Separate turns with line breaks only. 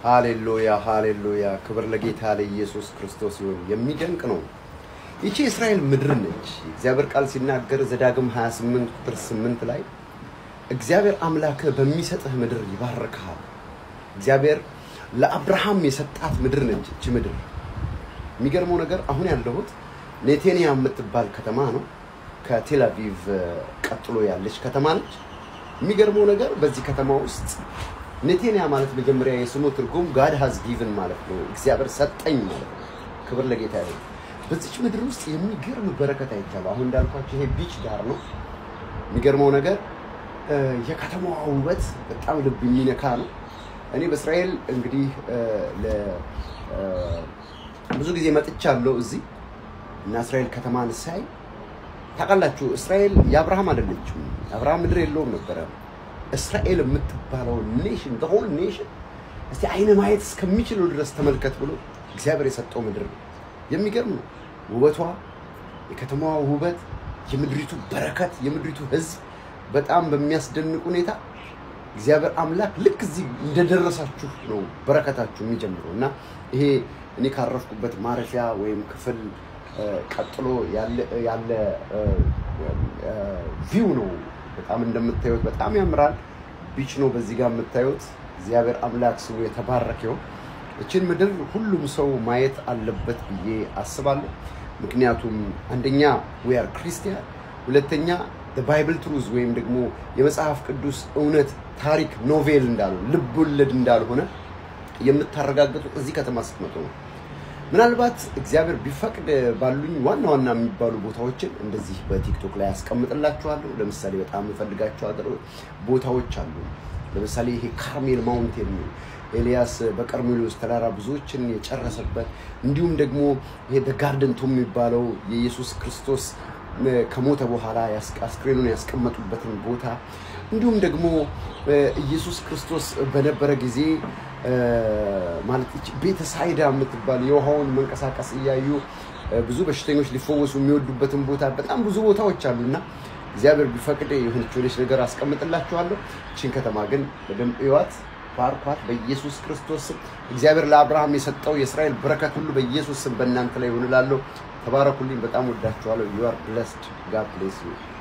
ሃሌሉያ ሃሌሉያ፣ ክብር ለጌታ ለኢየሱስ ክርስቶስ ይሁን። የሚደንቅ ነው። ይቺ የእስራኤል ምድር ነች። እግዚአብሔር ቃል ሲናገር ዘዳግም 28 ቁጥር 8 ላይ እግዚአብሔር አምላክህ በሚሰጥህ ምድር ይባርክሃል። እግዚአብሔር ለአብርሃም የሰጣት ምድር ነች እቺ ምድር። የሚገርመው ነገር አሁን ያለሁት ኔቴንያ የምትባል ከተማ ነው። ከቴል አቪቭ ቀጥሎ ያለች ከተማ ነች። የሚገርመው ነገር በዚህ ከተማ ውስጥ ኔቴንያ ማለት መጀመሪያ የስሙ ትርጉም ጋድ ሃዝ ጊቭን ማለት ነው፣ እግዚአብሔር ሰጠኝ ማለት ነው። ክብር ለጌታ ይሁን። በዚች ምድር ውስጥ የሚገርም በረከት አይቻለሁ። አሁን እንዳልኳቸው ይሄ ቢች ዳር ነው። የሚገርመው ነገር የከተማዋ ውበት በጣም ልብ የሚነካ ነው። እኔ በእስራኤል እንግዲህ ብዙ ጊዜ መጥቻለሁ እዚህ እና እስራኤል ከተማን ሳይ ታውቃላችሁ፣ እስራኤል የአብርሃም አይደለችም። አብርሃም ምድር የለውም ነበረ። እስራኤል የምትባለው ኔሽን ሆል ኔሽን እስቲ አይነ ማየት እስከሚችለው ድረስ ተመልከት ብሎ እግዚአብሔር የሰጠው ምድር ነው። የሚገርም ነው ውበቷ፣ የከተማዋ ውበት፣ የምድሪቱ በረከት፣ የምድሪቱ ሕዝብ በጣም በሚያስደንቅ ሁኔታ እግዚአብሔር አምላክ ልክ እዚህ እንደደረሳችሁ ነው በረከታችሁ የሚጀምረው እና ይሄ እኔ ካረፍኩበት ማረፊያ ወይም ክፍል ቀጥሎ ያለ ቪው ነው። በጣም እንደምታዩት በጣም ያምራል። ቢች ነው በዚህ ጋር የምታዩት። እግዚአብሔር አምላክ ስሙ የተባረከ ይሁን። እችን ምድር ሁሉም ሰው ማየት አለበት ብዬ አስባለሁ። ምክንያቱም አንደኛ ዊ አር ክርስቲያን፣ ሁለተኛ ባይብል ትሩዝ ወይም ደግሞ የመጽሐፍ ቅዱስ እውነት ታሪክ ኖቬል እንዳልሆነ ልብ ወለድ እንዳልሆነ የምታረጋግጡት እዚህ ከተማ ስትመጡ ነው። ምናልባት እግዚአብሔር ቢፈቅድ ባሉኝ ዋና ዋና የሚባሉ ቦታዎችን እንደዚህ በቲክቶክ ላይ ያስቀምጥላችኋለሁ። ለምሳሌ በጣም የምፈልጋቸው ቦታዎች አሉ። ለምሳሌ ይሄ ካርሜል ማውንቴን ነው። ኤልያስ በቀርሜሎስ ተራራ ብዙዎችን የጨረሰበት እንዲሁም ደግሞ ይሄ ጋርደን ቶም የሚባለው የኢየሱስ ክርስቶስ ከሞተ በኋላ አስክሬኑን ያስቀመጡበትን ቦታ እንዲሁም ደግሞ ኢየሱስ ክርስቶስ በነበረ ጊዜ ማለት ቤተ ሳይዳ የምትባል የውሃውን መንቀሳቀስ እያዩ ብዙ በሽተኞች ሊፈወሱ የሚወዱበትን ቦታ በጣም ብዙ ቦታዎች አሉና እግዚአብሔር ቢፈቅድ የሆነች ሆነች ነገር አስቀምጥላችኋለሁ። ይህችን ከተማ ግን በደንብ እዩዋት፣ ባርኳት በኢየሱስ ክርስቶስ ስም። እግዚአብሔር ለአብርሃም የሰጠው የእስራኤል በረከት ሁሉ በኢየሱስ ስም በእናንተ ላይ ይሆንላለሁ። ተባረኩልኝ። በጣም ወዳችኋለሁ። ዩ አር ብለስድ ጋድ ብሌስ ዩ